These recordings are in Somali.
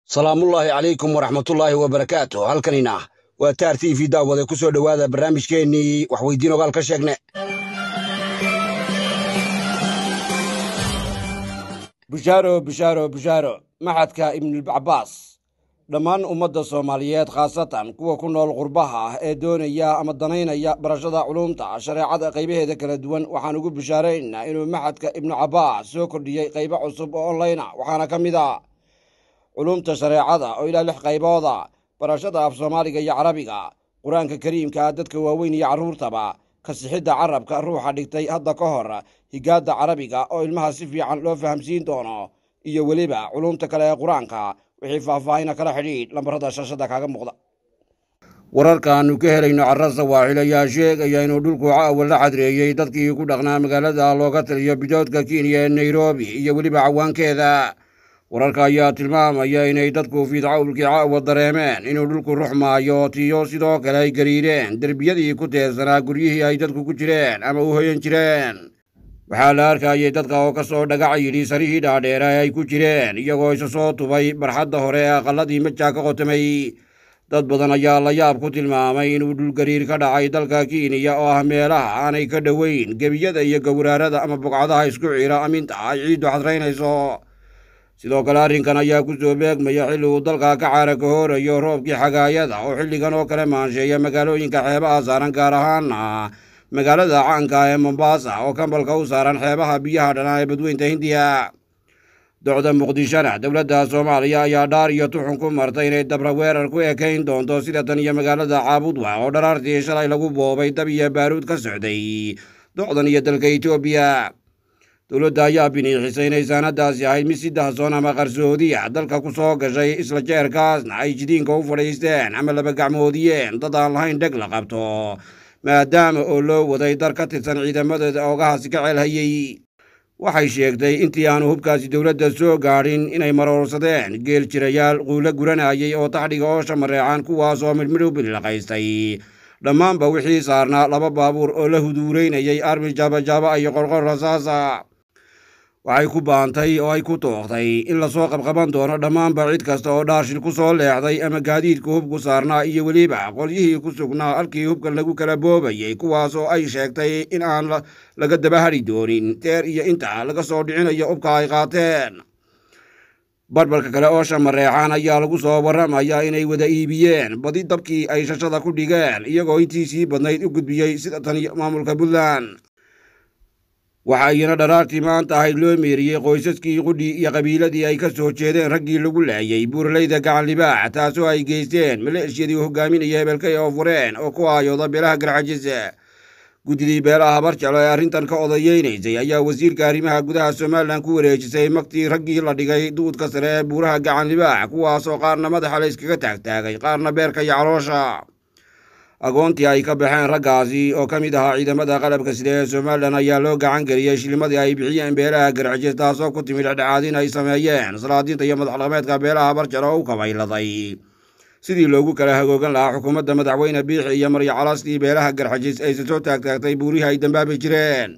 salaamullaahi calaykum waraxmatullaahi wabarakaatu halkanina waa taar t v daawade ku soo dhowaada barnaamijkeennii waxweydiin ogaal ka sheegne bushaaro bushaaro bushaaro maxadka ibnulcabaas dhammaan ummadda soomaaliyeed khaasatan kuwa ku nool qurbaha ah ee doonaya ama danaynaya barashada culumta shareecada qaybaheeda kala duwan waxaan ugu bushaaraynaa inuu maxadka ibnu cabaas soo kordhiyey qaybo cusub oo onlayna waxaana ka mid a culumta shareecada oo ilaa lix qaybooda barashada af soomaaliga iyo carabiga qur-aanka kariimka dadka waaweyn iyo carruurtaba kasixidda carabka ruuxa dhigtay hadda ka hor higaadda carabiga oo ilmaha si fiican loo fahamsiin doono iyo weliba culumta kale ee qur-aanka wixii faahfaahina kala xidhiidh lambarada shashada kaaga muuqda wararkaannu ka helayno carra sawaaxil ayaa sheegaya inuu dhulku caawa la cadreeyey dadkii ku dhaqnaa magaalada looga taliyo bidoodka kenya ee nairobi iyo weliba cawaankeeda wararka ayaa tilmaamaya inay dadku fiidcawlkii caawa dareemeen inuu dhulku ruxmaayo tiyo sidoo kale ay gariireen derbiyadii ku teersanaa guryihii ay dadku ku jireen ama u hoyan jireen waxaa la arkayay dadka oo ka soo dhagac yidhi sarihii dhaadheera ee ay ku jireen iyagoo isa soo tubay barxadda hore ee aqalladii majaa ka qotamay dad badan ayaa la yaab ku tilmaamay inuu dhulgariir ka dhacay dalka kenya oo ah meelaha aanay ka dhoweyn gebiyada iyo gowraarada ama bogcadaha isku ciira aminta ay ciiddu xadraynayso sidoo kale arrinkan ayaa ku soo beegmaya xilli uu dalka ka caara ka hoorayo roobkii xagaayada oo xilligan oo kale maansheeya magaalooyinka xeebaha saaran gaar ahaana magaalada caanka ee mombasa oo kambalka u saaran xeebaha biyaha dhanaa ee badweynta hindiya docda muqdishona dowladda soomaaliya ayaa dhaar iyo tuxun ku martay inay dabra weerar ku ekayn doonto sida tan iyo magaalada caabudwa oo dharaartii shalay lagu boobay dab iyo baaruud ka socday docdan iyo dalka etoobiya dowladda ayaa biniixisay inay saanadaasi ahayd mid si dahsoon ama qarsoodiya dalka ku soo gashay isla jeerkaasna ay jidiinka u fadhiisteen ama laba gacmoodiyeen dad aan lahayn dheg la qabto maadaama oo loo waday dar ka tirsan ciidamadooda oogahaasi ka ceelhayey waxay sheegtay intii aanu hubkaasi dowladda soo gaadhin inay maroorsadeen geel jirayaal quulo guranayay oo taxdhiga oo shamareecan kuwaasoo midmidh u bililaqaystay dhammaanba wixii saarnaa laba baabuur oo la huduuraynayay armi jaabajaaba iyo qorqor rasaasa waxay ku baantay oo ay ku tooqtay in lasoo qabqaban doono dhammaanba cid kasta oo dhaarshil ku soo leexday ama gaadiidka hubku saarnaa iyo weliba qolyihii ku sugnaa halkii hubka lagu kala boobayay kuwaasoo ay sheegtay in aan laga daba hadhi doonin teer iyo inta laga soo dhicinayo hubka ay qaateen barbarka kale oo shamareexaan ayaa lagu soo warramayaa inay wada iibiyeen badi dabkii ay shashada ku dhigeen iyagoo intii sii badnayd u gudbiyey sida tan maamulka puntland waxaa iyana dharaartii maanta ahayd loo meeriyey qoysaskii qudhii iyo qabiiladii ay ka soo jeedeen raggii lagu laayay buuraleyda gacan libaax taasoo ay geysteen maleeshiyadii hogaaminaya hebelkay oo fureen oo ku aayooda beelaha garxajisa guddidii beelaha barjalo ee arrintan ka odayeynaysay ayaa wasiirka arrimaha gudaha somalilan ku wareejisay magtii raggii la dhigay duudka sare ee buuraha gacan libaax kuwaasoo qaarna madaxa la yskaga taagtaagay qaarna beerka iyo caloosha agoontii ay ka baxeen raggaasi oo ka mid ahaa ciidamada qalabka sida ee somalilan ayaa loo gacan geliyey shilimadii ay bixiyeen beelaha garxajis taasoo ku timid dhexdhexaadin ay sameeyeen salaadiinta iyo madaxdhaqameedka beelaha barjalo oo u kabayladay sidii loogu kala hagoogan lahaa xukuumadda madaxweyne biixi iyo maryo calastii beelaha garxajis ayse soo taagtaagtay buurihii ay dambaabi jireen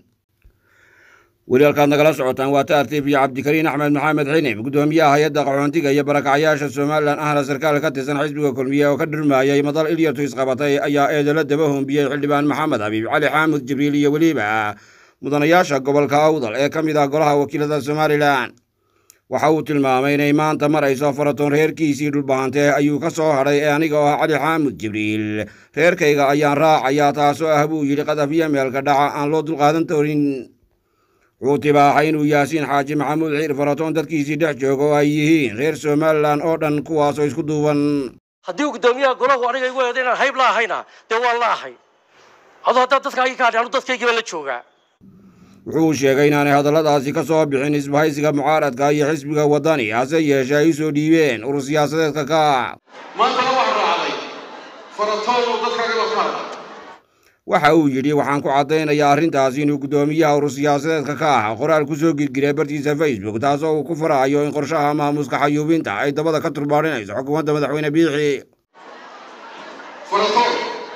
weli halkaad nagala socotaan waa taartiif iyo cabdikariin axmed maxamed xinib guddoomiyaha hay-adda qaxoontiga iyo barakacyaasha somalilan ahna sarkaal ka tirsan xisbiga kulmiye oo ka dhurmaayay madal ilyartu isqabatay ayaa eedala daba hombiyey xildhibaan maxamed habiib cali xaamud jibriil iyo weliba mudanayaasha gobolka awdal ee ka mid ah golaha wakiilada somalilan waxa uu tilmaamay inay maanta marayso faratoon reerkiisii dhulbahantee ayuu ka soo hadhay ee aniga oo ah cali xaamud jibriil reerkayga ayaan raacayaa taasoo ah buu yidhi qadafiyo meelka dhaca aan loo dulqaadan doonin wuxuu tibaaxay inuu yaasiin xaaji maxamuud xiir faratoon dadkiisii dhex jooga oo ay yihiin reer somalilan oo dhan kuwaasoo isku duuban haddii guddoomiyaha golahu aniga igu eeda inaan hayb la ahayna dee waan la ahay adoo haddaa dadkaagii ka hadhay anu dadkaygiiba la joogaa wuxuu sheegay inaanay hadalladaasi ka soo bixin isbahaysiga mucaaradka iyo xisbiga waddani hase yeeshee ay u soo dhiibeen urur siyaasadeedka ka maantana waxaa raacday faratoon oo dadkaagaba ka hadla waxa uu yidhi waxaan ku caddaynayaa arrintaasi inuu guddoomiyaha urur siyaasadeedka ka ah qoraal ku soo girgiray bartiisa facebook taasoo uu ku faraayo in qorshaha maamuuska xayuubinta ay dabada ka turbaadhinayso xukuumadda madaxweyne biixi faratoon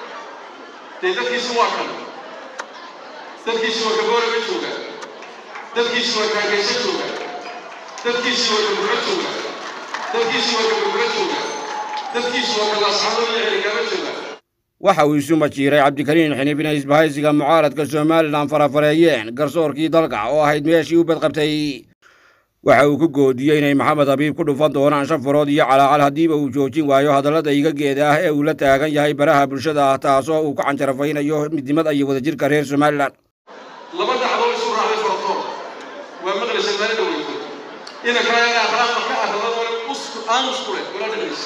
dee dadkiisu waa kan dadkiisu waa gabooraba jooga dadkiisu waa kaageyso jooga dadkiisu waa gabuuro jooga dalkiisii waa ka berbera jooga dalkiisu waa ka laasxado iyo xiligaama jooga waxa uu isu majiiray cabdikariin xiniif inay isbahaysiga mucaaradka somalilan farafareeyeen garsoorkii dalka oo ahayd meeshii u badqabtay waxa uu ku goodiyey inay maxamed habiib ku dhufan doonaan shan farood iyo calaacal haddiiba uu joojin waayo hadallada igageeda ah ee uu la taagan yahay baraha bulshada ah taasoo uu ku canjarafaynayo midnimada iyo wadajirka reer somalilan laba dhacdoo isu raacday faratoon waa maqlaysa maalin dhaweyto inankayaga akhlaaqda ka arradadole aamusku leh wala dhagaysa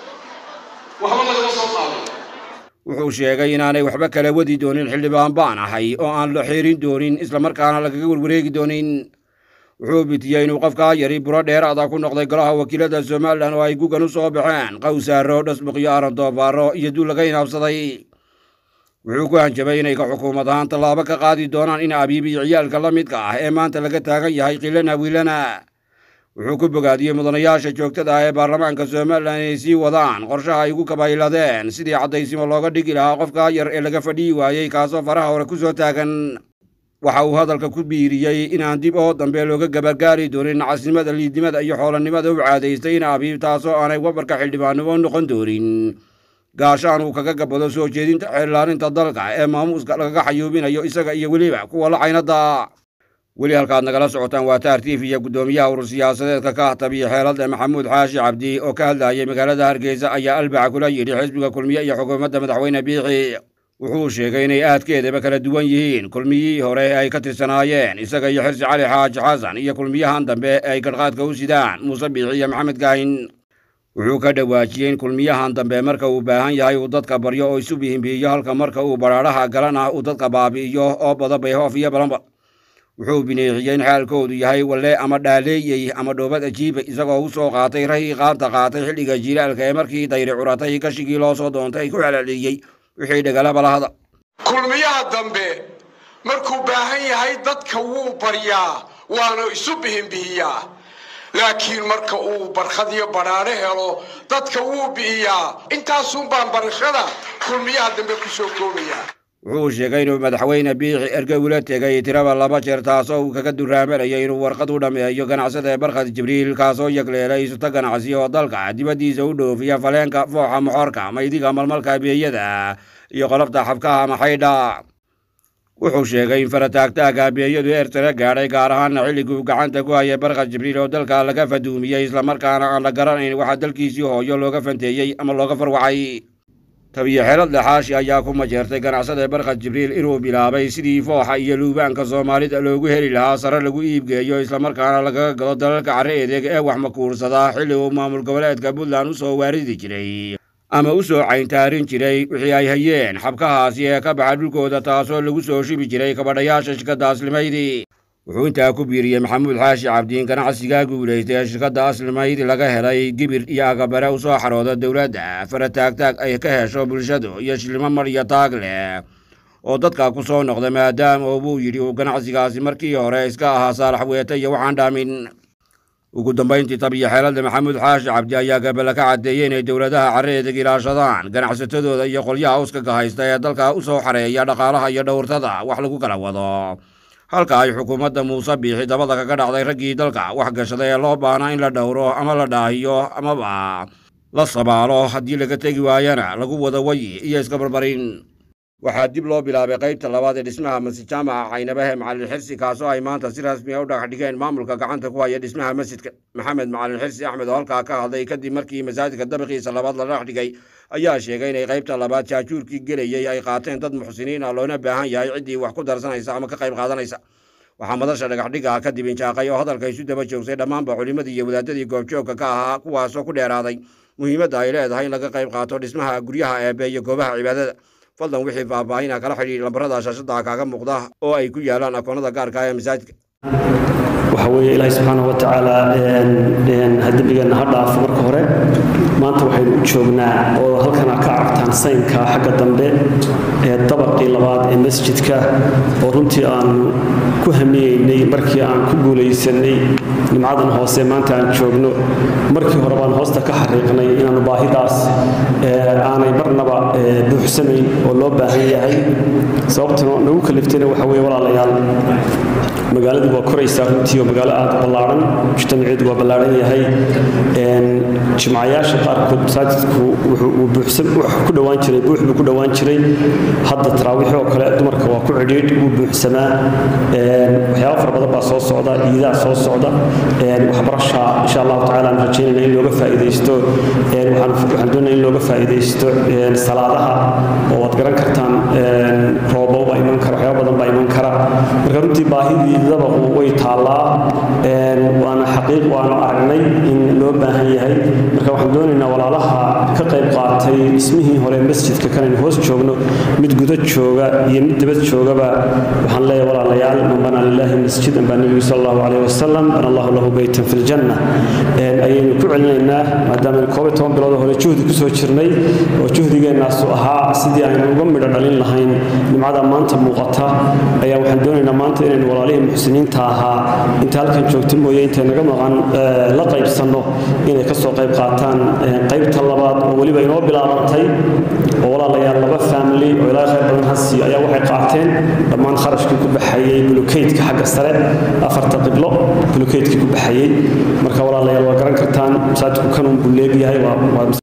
waxba lagama soo qaaday wuxuu sheegay inaanay waxba kala wadi doonin xildhibaan baan ahay oo aan la xiirin doonin islamarkaana lagaga warwareegi doonin wuxuu bitiyey inuu qofkaa yari buro dheeraada ku noqday golaha wakiilada somalilan oo ay gugan u soo baxeen qawsaaro dhasbuqyo aran doofaaro iyo duul laga inaabsaday wuxuu ku hanjabay inay ka xukuumad ahaan tallaabo ka qaadi doonaan in abiib iyo ciyaalka la midka ah ee maanta laga taagan yahay qilana wiilana wuxuu ku bogaadiyey mudanayaasha joogtada ah ee baarlamaanka somalilan inay sii wadaan qorshaha ay ugu kabayladeen sidii caddaysimo looga dhigi lahaa qofkaa yar ee laga fadhiyi waayey kaasoo faraha hore ku soo taagan waxa uu hadalka ku biiriyey inaan dib oo dambe looga gabargaari doonin nacasnimada liidnimada iyo xoolannimada u caadaystay in abiib taasoo aanay wabarka xildhibaannimo noqon doonin gaashaan uu kaga gabado soo jeedinta xeellaaninta dalka ee maamuuska lagaga xayuubinayo isaga iyo weliba kuwa la caynada weli halkaad nagala socotaan waa taar tiif iyo guddoomiyaha urur siyaasadeedka ka ahtabiya xeeladda maxamuud xaashi cabdi oo ka hadlayay magaalada hargeysa ayaa albaca kula yidhi xisbiga kulmiye iyo xukuumadda madaxweyne biixi wuxuu sheegay inay aadkeedaba kala duwan yihiin kulmiyihii hore ee ay ka tirsanaayeen isaga iyo xirsi cali xaaji xasan iyo kulmiyahan dambe ee ay gadhqaadka u sidaan muuse biixi iyo maxamed gaahin wuxuu ka dhawaajiyey in kulmiyahan dambe marka uu baahan yahay uu dadka baryo oo isu bihimbiiyo halka marka uu badhaadhaha galan ah uu dadka baabi'iyo oo bada bayhoof iyo balanba wuxuu bineexiyey in xaalkoodu yahay walle ama dhaaleeyey ama dhoobad ajiiba isagoo u soo qaatay rahii qaanta qaatay xilliga jiilaalka ee markii dayri curatay gashigii loo soo doontay ku celceliyey wixii dhegalaba lahada kulmiyaha dambe markuu baahan yahay dadka wuu baryaa waana isu bihinbihiyaa laakiin marka uu barkhadiyo badhaadho helo dadka wuu bi'iyaa intaasun baan barashada kulmiyaha dambe ku soo koobayaa wuxuu sheegay inuu madaxweyne biixi erge ula tegay tiraba laba jeer taasoo uu kaga duraamanayay inuu warqad u dhammeeyo ganacsada barkhad jibriil kaasoo yagleelay isuta ganacsi oo dalka dibaddiisa u dhoofiya faleenka fooxa moxorka maydiga malmalka beeyada iyo qolofta xabkaha maxaydha wuxuu sheegay in farataagtaaga beeyadu eertara gaadhay gaar ahaana xilliguu gacanta ku hayay barkhad jibriil oo dalka laga faduumiyey islamarkaana aan la garanayn waxaa dalkiisii hooyo looga fanteeyey ama looga farwacay tabiyo xeelad dhexaashi ayaa ku majeertay ganacsada barkhad jibriil inuu bilaabay sidii fooxa iyo luubaanka soomaalida loogu heli lahaa sare lagu iibgeeyo islamarkaana lagaga gado dalalka carre edeeg ee wax makuursada xilli uu maamul goboleedka puntland u soo waaridi jiray ama u soo cayntaarin jiray wixii ay hayeen xabkahaasi ee ka baxa dhulkooda taasoo lagu soo shibi jiray kabadhayaasha shirkadda aslimaydi wuxuu intaa ku biiriyey maxamuud xaashi cabdiin ganacsigaa guulaystay ee shirkadda aslimaydi laga helay gibir iyo agabare u soo xarooda dowladda farataagtaag ay ka hesho bulshadu iyo shilimo mar iyo taag leh oo dadka ku soo noqda maadaama oo buu yidhi uu ganacsigaasi markii hore iska ahaa saalax weete iyo waxaan dhaamin ugu dambayntii tabiyo xeelada maxamuud xaashi cabdi ayaa gabala ka caddeeyey inay dowladaha carreedag ilaashadaan ganacsatadooda iyo qolyaha uskaga haysta ee dalka u soo xareeya dhaqaalaha iyo dhowrtada wax lagu kala wado halka ay xukuumadda muuse biixi dabada kaga dhacday raggii dalka wax gashaday ee loo baahnaa in la dhowro ama la dhaahiyo amaba la sabaalo haddii laga tegi waayana lagu wado wayi iyo iska barbarin waxaa dib loo bilaabay qaybta labaad ee dhismaha masjid jaamaca caynabahe macalin xirsi kaasoo ay maanta si rasmi a u dhagax dhigeen maamulka gacanta ku haya dhismaha masjidka maxamed macalin xirsi axmed oo halkaa ka hadlay kadib markii masaajidka dabiqiisa labaad la dhagax dhigay ayaa sheegay inay qaybta labaad jaajuurkii gelayey ay qaateen dad muxsiniin ah loona baahan yahay ciddii wax ku darsanaysa ama ka qayb qaadanaysa waxaa madasha dhagaxdhiga kadib injaaqay oo hadalka isu daba joogsay dhammaanba culimmadii iyo wadaadadii goobjoogka ka ahaa kuwaasoo ku dheeraaday muhiimadda ay leedahay in laga qayb qaato dhismaha guryaha eebe iyo goobaha cibaadada fadlan wixii faahfaahina kala xidhiir lambarada shaashada kaaga muuqda oo ay ku yaalaan akoonada gaarka ah ee masaajidka waxa weeye ilaahay subxaanahu wa tacaala dembigeenna ha dhaafo marka hore maanta waxaynu u joognaa oo halkana ka aragtaan saynka xagga dambe ee dabaqii labaad ee masjidka oo runtii aanu ku hamiyeynay markii aan ku guulaysanay nimcadan hoose maanta aan joogno markii hore baan hoosta ka xariiqnay inaanu baahidaas aanay marnaba buux buuxsamayn oo loo baahan yahay sababtuna nagu kaliftayna waxa weeye walaalayaal magaaladu waa koraysaa runtii oo magaalo aad ballaaran mujtamaceedu waa ballaaran yahay jimcayaasha qaarkood masaajidku wuxuu ku dhowaan jiray buux buu ku dhowaan jiray hadda taraawiixi oo kale dumarka waa ku cidhiidh wuu buuxsamaa waxyaaba fara badan baa soo socda iidaa soo socda waxbarasha insha allahu tacaala aan rajaynayna in looga faa'iidaysto waxaan doonaya in looga faa'iidaysto salaadaha oo waad garan kartaan roobo baa iman kara waxyaaba badan baa iman kara marka runtii baahidii dabaqu way taallaa waana xaqiiq waanu aragnay in loo baahan yahay marka waxaan doonaynaa walaalaha ka qayb qaatay dhismihii hore masjidka kanaynu hoos joogno mid guda jooga iyo mid dibad joogaba waxaan leeyahay walaalayaal man bana lillahi masjidan baa nebigu sal allahu calayh wasalam bana allahu lahu beytan fi ljanna ayaynu ku celinaynaa maadaama koob iyo toban bilood hore juhdi kusoo jirnay oo juhdigeennaasu ahaa sidii aynu uga midho dhalin lahayn nimcada maanta muuqata ayaa waxaan doonaynaa maanta inaynu walaalihii muxsiniinta ahaa inta halkan joogta mooye intay naga maqan la qaybsanno inay kasoo qayb qaataan qaybta labaad oo weliba inoo bilaabantay oo walaalayaal laba family oo ilaa khayr badan hasi ayaa waxay qaateen dhammaan kharashkii ku baxayey bulukeydka xagga sare afarta qiblo bulukeydkii ku baxayey marka walaalayaal waa garan kartaan masaajidku kanun buu leegyahay waa